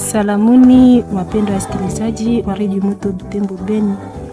Salamuni wapendwa wasikilizaji wa redio Moto Butembo Beni,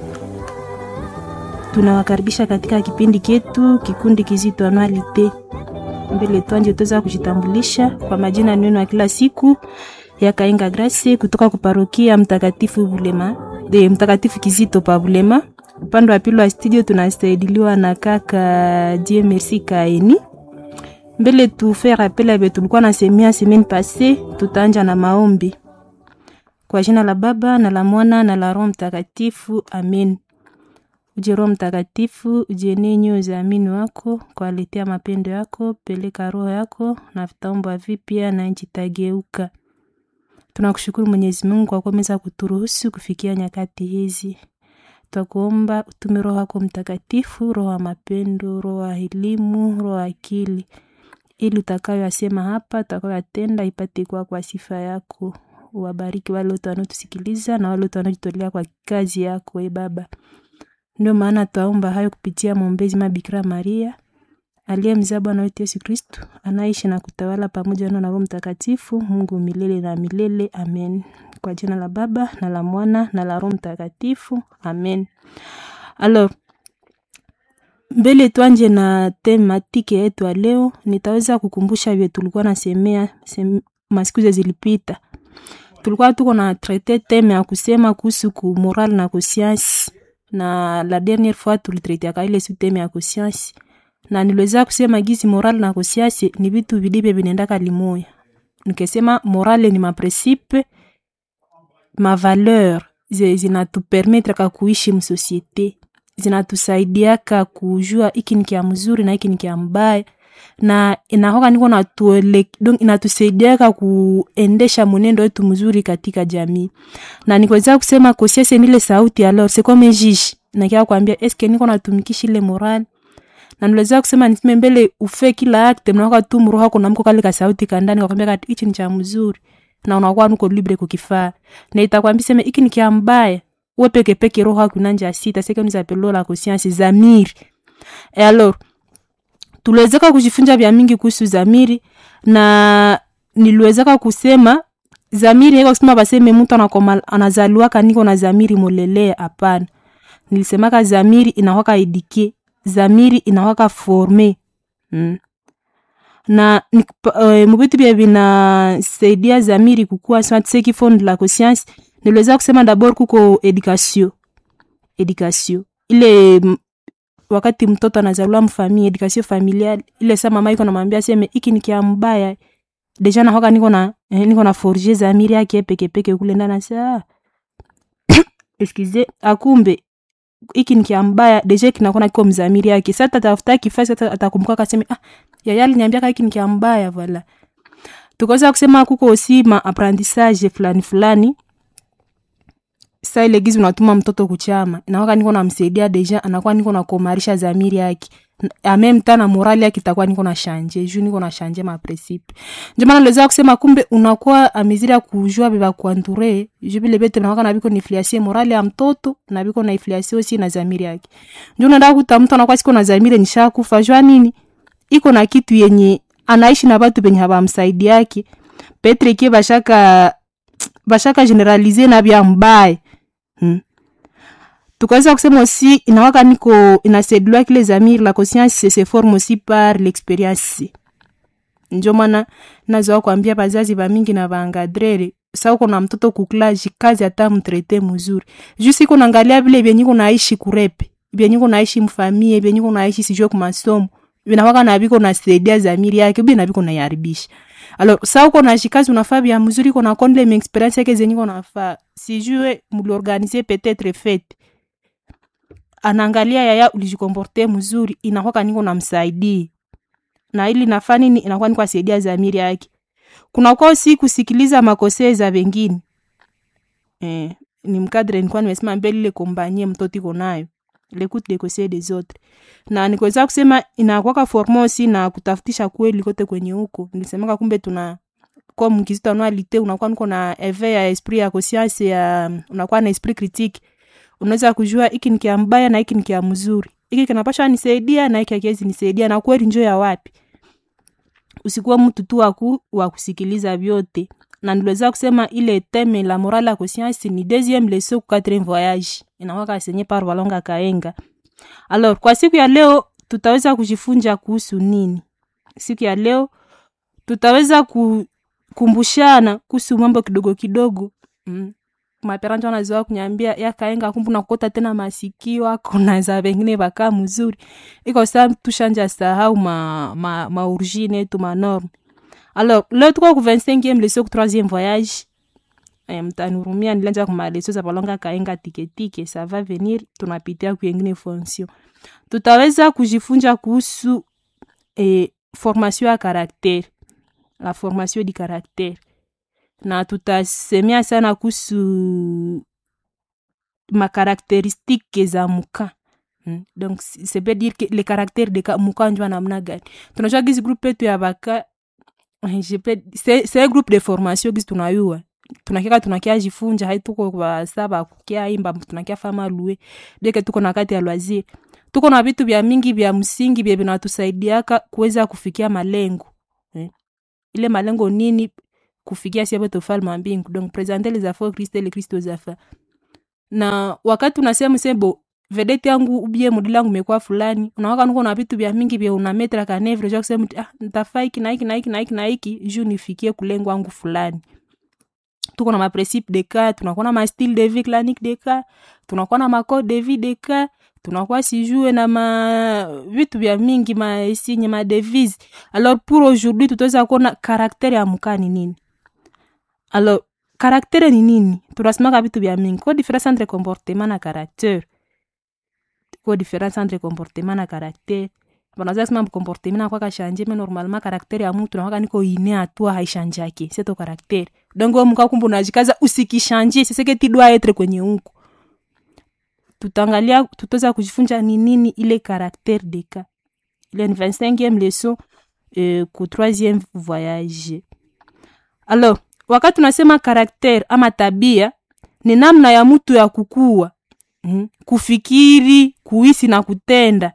tunawakaribisha katika kipindi chetu kikundi kizito anualite. Mbele twanje tuweza kujitambulisha kwa majina neno ya kila siku ya Kainga Grace kutoka kuparokia Mtakatifu Bulema de Mtakatifu Kizito pa Bulema. Upande wa pili wa studio tunasaidiliwa na kaka Dieu Merci Kaeni mbele tufe rappel abe tulikuwa na semia semaine passée, tutaanja na maombi kwa jina la Baba na la Mwana na la Roho Mtakatifu, amen. Uje Roho Mtakatifu, ujenie nyoyo za amini wako kwa aletea mapendo yako, peleka roho yako na vitaomba vipya na nchi tageuka. Tunakushukuru Mwenyezi Mungu kwa kuweza kuturuhusu kufikia nyakati hizi. Twakuomba utume Roho yako Mtakatifu, roho ya mapendo, roho ya elimu, roho ya akili ili utakayoyasema hapa utakayoyatenda ipate kuwa kwa sifa yako. Wabariki wale wote wanaotusikiliza na wale wote wanaojitolea kwa kazi yako, e Baba. Ndio maana twaomba hayo kupitia mwombezi Mabikira Maria aliye mzaa Bwana wetu Yesu Kristu, anaishi na kutawala pamoja na Roho Mtakatifu, Mungu milele na milele. Amen. Kwa jina la Baba na la Mwana na la Roho Mtakatifu. Amen. Alors, mbele twanje na tematike yetu ya leo, nitaweza kukumbusha vile tulikuwa nasemea sem, masiku zilipita. Tulikuwa tuko na traite teme ya kusema kuhusu ku moral na conscience, na la dernière fois tulitraitiaka ile su teme ya conscience, na niliweza kusema gizi moral na conscience ni vitu vilivyo vinaendaka limoya. Nikesema morale ni maprincipe mavaleur zinatupermetraka kuishi msosiete zinatusaidiaka kujua iki ni kia mzuri na iki ni kia mbaya na inahoka niko natuele donc inatusaidiaka kuendesha mwenendo wetu mzuri katika jamii na nikweza kusema kosiese nile sauti alors c'est comme juge na kia kwambia eske niko natumikisha ile moral na niliweza kusema niseme mbele ufe kila acte mnaoka tu mroho kuna mko kale ka sauti kandani kakwambia kati hichi ni cha mzuri na unakuwa nuko libre kukifaa na itakwambia sema iki ni kia mbaya we peke peke roho yako inanja sita seke nous appelons la conscience zamiri e alors tuliwezeka kujifunza vya mingi kuhusu zamiri na niliwezeka kusema zamiri iko kusema baseme mtu anakoma anazaliwaka niko na zamiri molelea hapana nilisemaka zamiri inawaka edike zamiri inawaka forme mm. na uh, mubitu bya vinasaidia zamiri kukua seki fond la conscience niliweza kusema dabord kuko education education ile wakati mtoto anazaliwa mfamili education familial ile sa mama iko namwambia seme iki ni kia mbaya deja nahoka niko na eh, niko na forger zamiri yake peke peke kule ndani sa excuse akumbe iki ni kia mbaya deja kinakona kiko mzamiri yake sasa tatafuta kifasi atakumbuka kaseme ah yaya aliniambia iki ni kia mbaya voilà tukaweza kusema kuko aussi ma apprentissage fulani fulani sa ile gizi unatuma mtoto kuchama inakuwa niko namsaidia deja anakuwa niko nakomarisha zamiri yake amem tana morali yake itakuwa niko na shanje juu niko na shanje ma principe ndio maana niliweza kusema kumbe unakuwa ameziri ya kujua beba kuanture juu vile bete nakuwa na biko nifliasie morali ya mtoto na biko na ifliasie aussi na zamiri yake ndio unaenda kuta mtu anakuwa siko na zamiri nishakufa jua nini iko na kitu yenye anaishi na watu penye habamsaidi yake petre kie bashaka bashaka generalize na bya mbaya Hmm. tukaweza kusema aussi inawaka niko inasaidiwa kile zamiri la conscience se forme aussi par l'experience njo maana nazoa kuambia bazazi bamingi na baangadrere sa uko na mtoto kuklaji kazi hata mtrete mzuri juu siko naangalia vile vyenye naishi kurepe vyenye naishi mfamie vyenye naishi sijue kumasomo vinawaka na biko nasaidia zamiri yake bi na biko naiharibisha alors sa uko na shikazi unafaa bya mzuri uko na kondle mi experience yake zenye uko nafaa sijue muliorganize peut-être fete anaangalia yaya ulijikomporte mzuri inakwaka niko namsaidii na ili nafaa nini inakuwa niko asaidia zamiri yake kunakuwa si kusikiliza makosee za wengine eh, ni mkadre nilikuwa nimesema mbele ile kombanie mtoto iko nayo l'écoute des conseils des autres na nikuweza kusema inakwaka formosi na kutafutisha kweli kote kwenye huko nilisemaka kumbe tuna kwa mkizito anualite unakuwa niko na eve ya esprit ya conscience ya unakuwa na esprit critique unaweza kujua hiki ni kia mbaya na hiki ni kia mzuri hiki kinapasha nisaidia na hiki hakiwezi nisaidia na kweli njo ya wapi usikuwa mtu tu waku wa kusikiliza vyote na niliweza kusema ile teme la morale ya conscience ni deuxième leçon ku quatrième voyage inawaka senye par walonga kaenga alors kwa siku ya leo tutaweza kujifunza kuhusu nini siku ya leo tutaweza kukumbushana kuhusu mambo kidogo kidogo mm. maperanja wanazoa kunyambia yakaenga kumbu nakota tena masikio ako na za vengine vakaa mzuri iko sa tushanja sahau ma, ma, maorigine yetu manorme alors leo tuko ku 25e leso ku 3e voyage eh, mtanurumia nilanja kumaleso za palonga kaenga tiketike ça va venir tunapitia kuengine fonction tutaweza kujifunza kuhusu eh, formation ya caractère la formation du caractère na tutasemea sana kuhusu makarakteristike za muka hmm. donc ça veut dire que le caractère de muka njua namna gani tunajua gizi groupe yetu ya baka c'est un groupe de formation gizi tunayua tunakiaka tunakia jifunja haituko basa bakukia imba tunakia fama lue deke tuko na kati ya loisir tuko na vitu vya mingi vya msingi vya vinatusaidiaka kuweza kufikia malengo eh. ile malengo nini kufikia siapo tofalme wa mbingu donc presenter les affaires christ le christ aux affaires na wakati unasema sebo vedete yangu ubie modeli yangu imekuwa fulani unawaka nuko na vitu vya mingi vya unametra kanevre ja kusema ah nitafaa hiki na hiki na hiki na hiki na hiki juu nifikie kulengo wangu fulani tuko na maprincipe de cas tunakuwa na mastyle de vie clanique de cas tunakuwa na macode de vie de cas tunakuwa sijue na ma vitu vya mingi maesinye madevise alors pour aujourd'hui tutaweza kuona karaktere ya mukaa ni nini alors karaktere ni nini tunasemaka vitu vya mingi ko difference entre comportement na caractere ko difference entre comportement na caractere banaza sema comportement na kwaka shanje mais normalement caractere ya mtu nakwaka niko ine atua haishanjake c'est ton caractere donc wewe mkaa kumbu unajikaza usikishanje c'est ce que tu dois être kwenye huko tutaangalia tutaweza kujifunza ni nini ile caractère de cas ile ni 25e leçon euh, ku 3e voyage alors wakati tunasema karakter ama tabia ni namna ya mtu ya kukua mm, kufikiri kuhisi na kutenda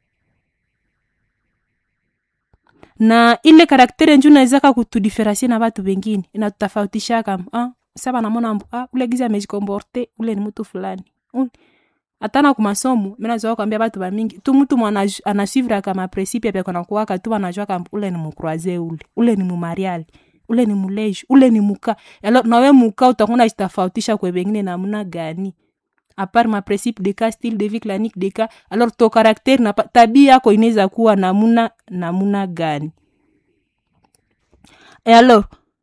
na ile karaktere nju nawezaka kutudiferensie na watu wengine inatutafautishaka ah, saba namona ah, ule gizi amejikomporte ule ni mtu fulani mm. atana kumasomo minazoa kwambia batu bamingi tu mtu mwana anasuivre kama principe apya kona kuwaka tu anajua kamba ule ni mukroise ule ule ni mumariali ule ni muleji ule ni muka alo nawe muka utakuna jitafautisha kwe bengine namna gani apart ma principe de cas style de vie clanique de cas alors to caractère na tabia yako inaweza kuwa namuna namuna gani et alors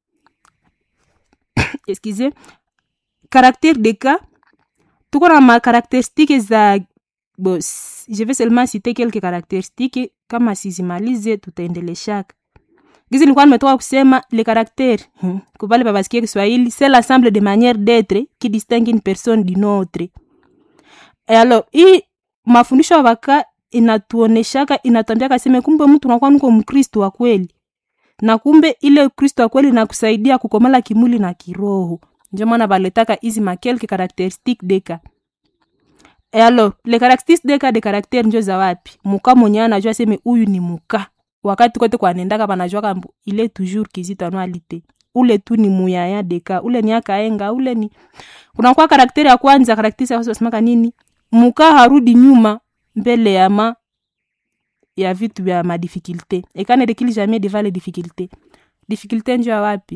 excusez caractère de cas tuko na makaracteristique za bo, je vais seulement citer quelques caractéristiques kama sizimalize tutaendeleshaka gizi nilikuwa nimetoka kusema le caractère hmm. kubale babasikia kiswahili c'est l'ensemble de manière d'être qui distingue une personne d'une autre et alors hii mafundisho ya baka inatuoneshaka inatwambiaka seme kumbe mtu unakuwa niko mkristo wa kweli na kumbe ile kristo wa kweli nakusaidia kukomala kimwili na kiroho ndio maana baletaka hizi makelke caractéristique deka e alors le caractéristique deka de caractère njo za wapi muka mwenye anajua seme huyu ni muka wakati kote kwanendaka banajua kambu ile toujours kizito anualite ule tu ni muyaya deka ule ni akaenga ule ni kunakuwa karakteri ya kwanza karakteri yasemaka nini muka harudi nyuma mbele ya ma ya vitu vya madifikulte ekane rekili jamais devant les difficultés difficulté njo ya wapi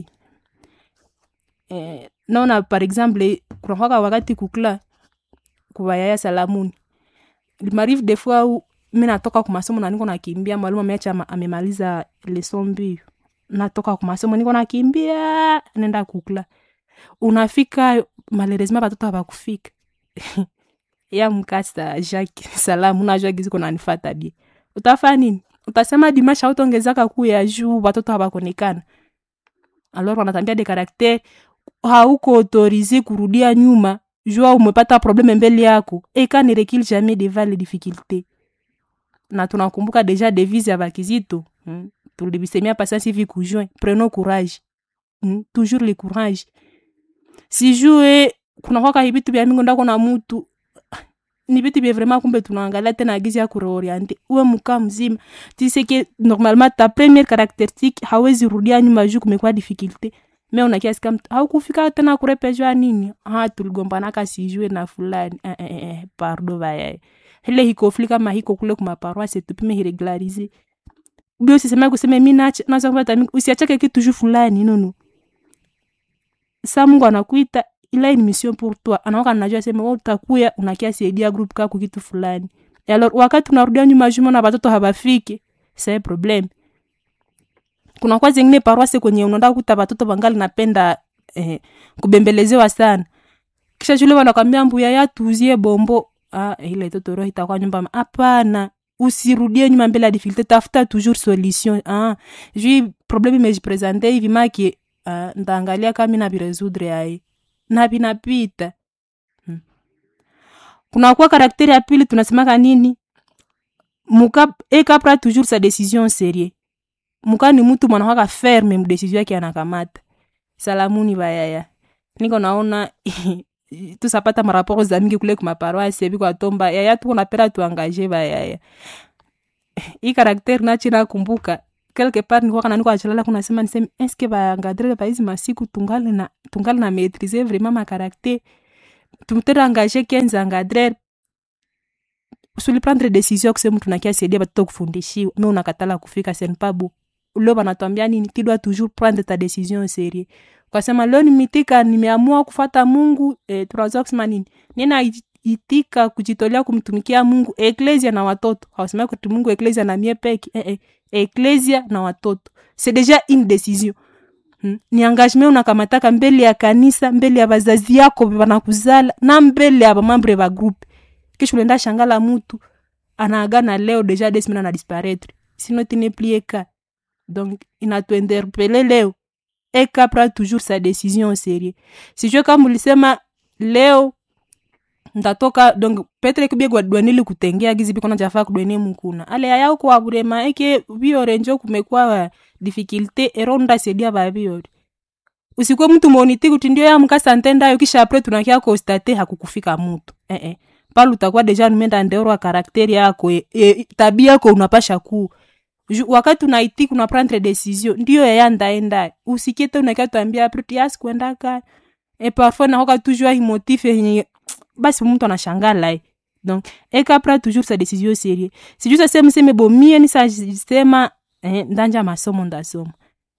eh, naona par exemple kunakwaka wakati kukula kuwayaya salamuni limarive des fois u mi natoka kumasomo na niko nakimbia mwalimu ameacha amemaliza leson mbio natoka kumasomo niko nakimbia nenda kukula unafika malheureusement batoto habakufika ya mkasa jacques salamu najua giziko nanifata die utafaa nini utasema dimashi hautongezaka kuu ya juu watoto habakonekana alors wanatambia de karakter hauko autorize kurudia nyuma jua umepata probleme mbele yako eka ne recule jamais devant les difficultés na tunakumbuka deja devise ya bakizito hmm? tulibisemia pasasi hivi kujoin prenons courage hmm? toujours le courage sijue kunakwaka hivitu vya mingi ndako na mutu ni vitu vya vraiment kumbe tunaangalia tena gizi ya kureoriente uwe mkaa mzima tiseke normalement ta première caractéristique hawezi rudia nyuma juu kumekuwa difficulté me unakiasika mtu haukufika tena kurepejwa nini ha tuligombanaka sijue na fulani eh, eh, eh, pardo vayaye ile hikofli kama hiko kule kumaparoise tupime hiregularize ubi usisema kuseme mi nacha naza kupata mi usiachake kitu juu fulani nono sa mungu anakuita ila ni mission pour toi anaoka najua sema wewe utakuya unakia saidia group kako kitu fulani Et alors wakati unarudia nyuma juma na watoto habafiki c'est problem kuna kwa zingine paroisse kwenye unaenda kuta watoto bangali napenda eh, kubembelezewa sana kisha shule wanakwambia mbuya ya tuzie bombo ah, ile toto roho itakuwa nyumba ma- hapana usirudie nyuma mbele ya difficulté tafuta toujours solution ah, jui problème imejipresente hivi maki ah, ndaangalia kama mi naviresoudre ai na vinapita hmm. kunakuwa karakteri ya pili tunasemaka nini muka ekapra toujours sa décision serie muka ni mtu mwanakwaka ferme mdesizio yake anakamata salamuni bayaya niko naona tusapata maraporo za mingi kule kumaparoise biko atomba yaya tuko napera tuangaje bayaya hii karakteri nachi nakumbuka quelque part nikuwa kana niko achalala kuna sema niseme eske baangadrele baizi masiku tungali na tungali na maîtriser vraiment ma caractère tumtera engagé kenza engadrer suli prendre décision kusema tunakia saidia batoto kufundishiwa me unakatala kufika senpabu leo banatwambia nini tu dois toujours prendre ta décision au sérieux ukasema leo nimitika nimeamua kufata mungu eh, tunaweza kusema nini nina itika kujitolea kumtumikia mungu eklesia na watoto hawasema kuti mungu eklesia na mie peke eh, eh, eklesia na watoto c'est déjà une décision Hmm. ni engagement unakamataka mbele ya kanisa mbele ya bazazi yako banakuzala na mbele ya bamambre ba groupe kisha unaenda shangala mutu anaagana leo deja des semaines na disparaître sinon tu n'es plus eka donc inatuinterpele leo eka pra toujours sa décision au sérieux sijue kama ulisema leo ndatoka donc petre kibie gwadwanili kutengea gizi biko najafaa kudwenie mukuna ale yaya kwa burema eke biorenjo kumekuwa difficulté ero ndasaidia babiori usikwe mtu moniti kuti ndio ya mkasa ntendayo kisha apre tunakia konstate hakukufika mutu eh -eh. pale utakuwa deja numenda ndeorwa karakteri yako e, e, tabia yako unapasha kuu Ju- wakati unaiti kuna prendre decision ndio yaya ndaenda usikete unakia tuambia apre tiasi kuendaka e parfois nakoka toujours himotif yenye basi mtu anashangala eh. donc ekapra toujours sa décision sérieux sijuu sasema seme bomie nisasema eh, ndanja masomo ndasoma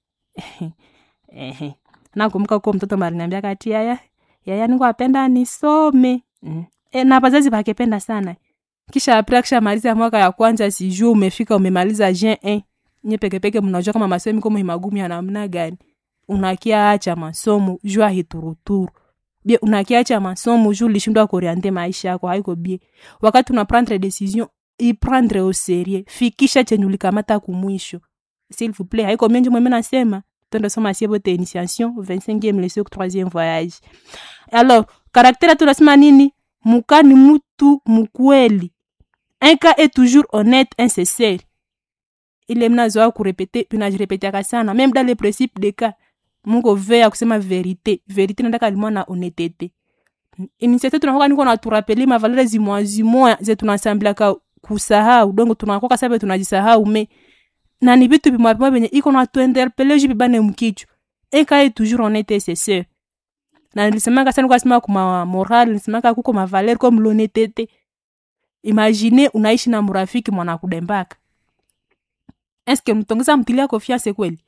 eh, nakumbuka kuo mtoto mariniambia kati yaya yaya niko apenda nisome mm. e, na wazazi bakependa sana kisha apre akishamaliza mwaka ya kwanza sijuu umefika umemaliza jen eh. nye pekepeke mnajua kama masomo iko muhimagumu ya namna gani unakia acha masomo jua hituruturu bie unakiacha masomo juu lishindwa kuriante maisha yako haiko bie wakati una prendre decision iprendre au sérieux fikisha chenye ulikamata kumwisho s'il vous plaît haiko menji mweme nasema twende soma sie bote initiation 25e leçon 3e voyage alors karakteri tunasema nini muka ni mutu mukweli un cas est toujours honnête insincere ile mnazoa kurepete tunajirepetiaka sana même dans le principe de cas mungu vea kusema verite verite nataka limwa na honetete initiative tunakoka niko naturapeli mavalere zimoya zimoya ze tunasambilaka kusahau dongo tunakoka sabe tunajisahau me na ni vitu vimwa vimwa venye iko natuinterpele ju vibane mkichwa ekaye toujours honete seseur na nilisemaka sana kasema kuma moral nilisemaka kuko mavaler comme l'honnêteté imagine unaishi na murafiki mwana kudembaka eske mtongeza mtilia confiance kweli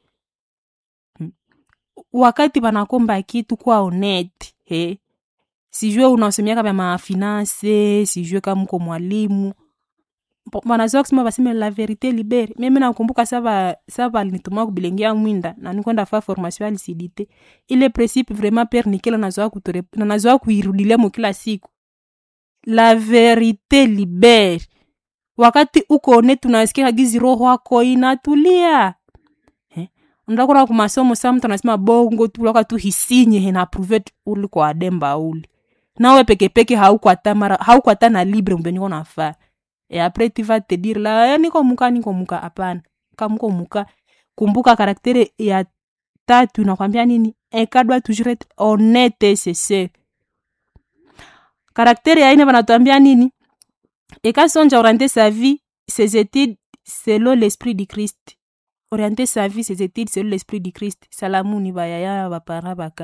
wakati wanakomba kitu kwa honete he sijue unaosemiaka vya mafinanse sijue kama mko mwalimu wanazoa kusema baseme la verite libere mimi nakumbuka saba saba alinituma kubilengia mwinda na nikwenda fa formation ya lisidite ile principe vraiment pere nikela nazoa kutore na nazoa kuirudilia mo kila siku la verite libere wakati uko honete unasikia gizi roho wako inatulia ndakura ku masomo sa mtu anasema bongo tu laka tu hisinye hena pruve uli kwa ademba uli nawe pekepeke haukwata mara haukwata na libre mbe niko nafaa e apres tu vas te dire la ya niko muka niko muka hapana kamuko muka kumbuka karaktere ya tatu inakwambia nini eka doit toujours être honnête et sincere karaktere ya ine banatuambia nini eka sonja orienter sa vie ses études selon l'esprit du christ orienter sa vie ses études selon l'esprit du christ salamuni bayaya bapara baka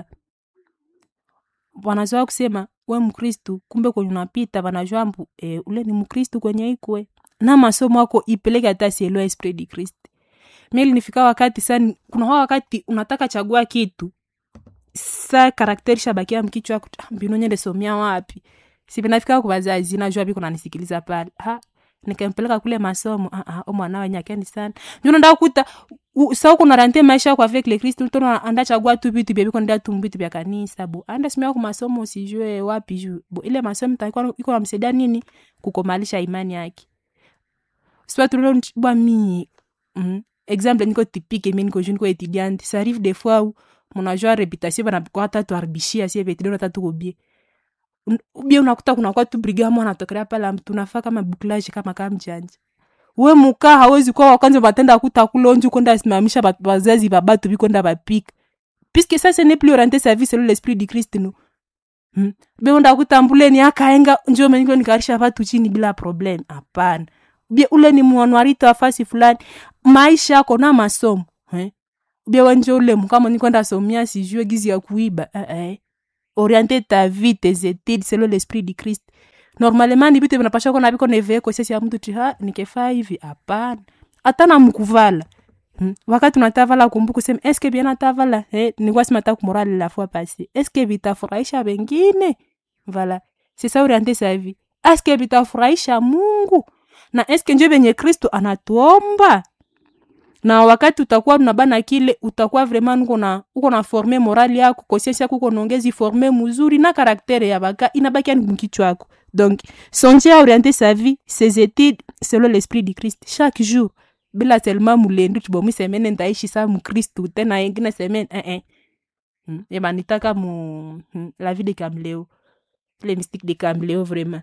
wanazoa kusema we mkristu kumbe kwenye unapita wanajua mbu e, ule ni mkristu kwenye ikwe na masomo ako ipeleke hata sielewa esprit du christ mili nifika wakati sa kuna hao wakati unataka chagua kitu sa karakteri shabakia mkichwa mbinu nyende somia wapi sipinafika kwa wazazi najua biko nanisikiliza pale ha nikampeleka kule masomo ah ah mwana wenye akeni sana ndio ndio kuta sa kuna rante maisha kwa avec le Christ to anda chagua tu vitu bia biko ndio tu vitu vya kanisa bo anda simia kwa masomo usijue wapi juu bo ile masomo takuwa iko namsaidia nini kukomalisha imani yake soit tu bwa mi mm, exemple niko typique mimi niko jeune ko étudiante ça arrive des fois où mon agent réputation bana kwa hata tu arbishia sie vetu ndio tatu kobie ubie unakuta kuna kwa tu briga mwana atokelea pale tunafaa kama bouclage kama kama mjanja we muka hawezi kuwa wakwanza batenda kuta kulonju kwenda simamisha wazazi babatu bikwenda bapika puisque ça ce n'est plus orienté service selon l'esprit du Christ no hmm. be unda kutambuleni akaenga njoo meniko nikarisha watu chini bila problem hapana bia ule ni mwanwarito afasi fulani maisha yako na masomo eh? bia wenje ule mkama nikwenda somia sijue gizi ya kuiba eh, eh. orienter ta vie tes études selon l'esprit du Christ normalement ni vitu vinapasha kona viko nevee kosesi ya mtu tiha nikefaa hivi hapana hata na mkuvala hmm. wakati unatavala kumbuka sema eske bien natavala eh, nikuwa sima ta kumorale la fois passé eske vitafurahisha wengine voilà c'est ça orienter sa vie eske vitafurahisha mungu na eske njo venye kristo anatuomba na wakati utakuwa unabana kile utakuwa vraiment uko na uko na forme morali yako conscience yako uko naongezi forme mzuri na karaktere ya baka inabaki ni mkichwa yako donc songer à orienter sa vie ses études selon l'esprit du Christ chaque jour bila seulement mulendu tubomi semene ndaishi sa mkristu tena ingine semene eh eh hmm. eba nitaka mu hmm. la vie de Camléo les mystiques de Camléo vraiment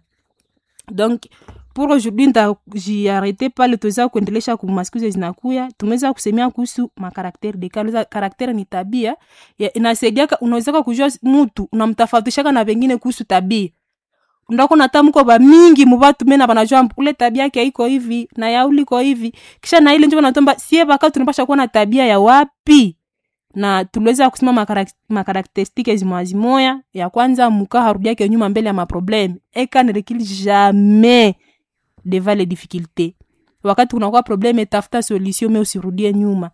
donc pour aujourd'hui ntajiarete pale tuweza kuendelesha kumasikizo zinakuya tumeweza kusemea kuhusu makarakteri de kale karakteri ni tabia inasaidiaka unawezaka kujua mutu unamtafautishaka na vengine kuhusu tabia ndako natamko ba mingi mubatu mena banajua ule tabia yake iko hivi na ya uliko hivi kisha na ile njo natomba sie baka tunapasha kuwa na tabia ya wapi na tuliweza kusema makarakteristike zimwazimoya ya kwanza muka harudiake nyuma mbele ya maprobleme eka ne recule jamais devant les difficultés wakati kunakuwa probleme tafuta solution me usirudie nyuma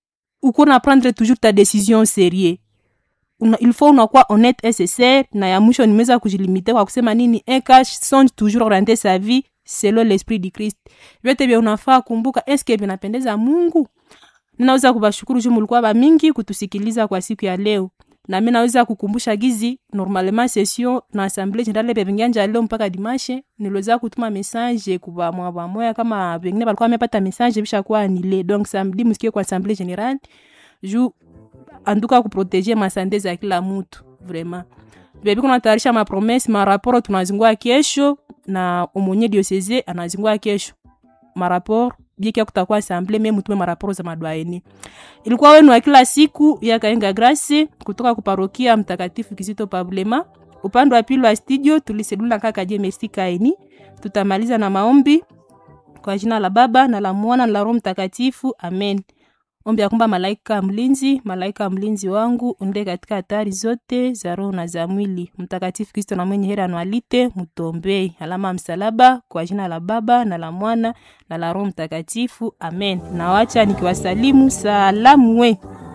uko na prendre toujours ta décision sérieux una, il faut unakuwa honnête et sincere na ya mwisho nimeweza kujilimite kwa kusema nini eka songe toujours orienter sa vie selon l'esprit du Christ vyote vya unafaa kumbuka eske vinapendeza Mungu ninaweza kubashukuru juu mulikuwa ba mingi kutusikiliza kwa siku ya leo na mimi naweza kukumbusha gizi normalement session na assemblée générale bevingianja leo mpaka dimanche niliweza kutuma message kwa mwa moya kama wengine walikuwa wamepata message bisha kuwa anile donc samedi msikie kwa assemblée générale juu anduka kuproteger masante za kila mtu vraiment bebi kunatayarisha mapromese maraporo tunazingua kesho na umonye diocese anazingua kesho maraporo bieki kutakuwa asamble me mutume maraporo za madwaeni ilikuwa wenu wa kila siku ya kaenga grace kutoka kuparokia mtakatifu kizito pabulema upande wa pili wa studio tulisedula kaka je merci kaini tutamaliza na maombi kwa jina la baba na la mwana na la roho mtakatifu amen ombi ya kwamba malaika mlinzi malaika mlinzi wangu unde katika hatari zote za roho na za mwili mtakatifu kristo na mwenye heri anualite mutombei alama ya msalaba kwa jina la baba na la mwana na la roho mtakatifu amen nawacha nikiwasalimu salamu we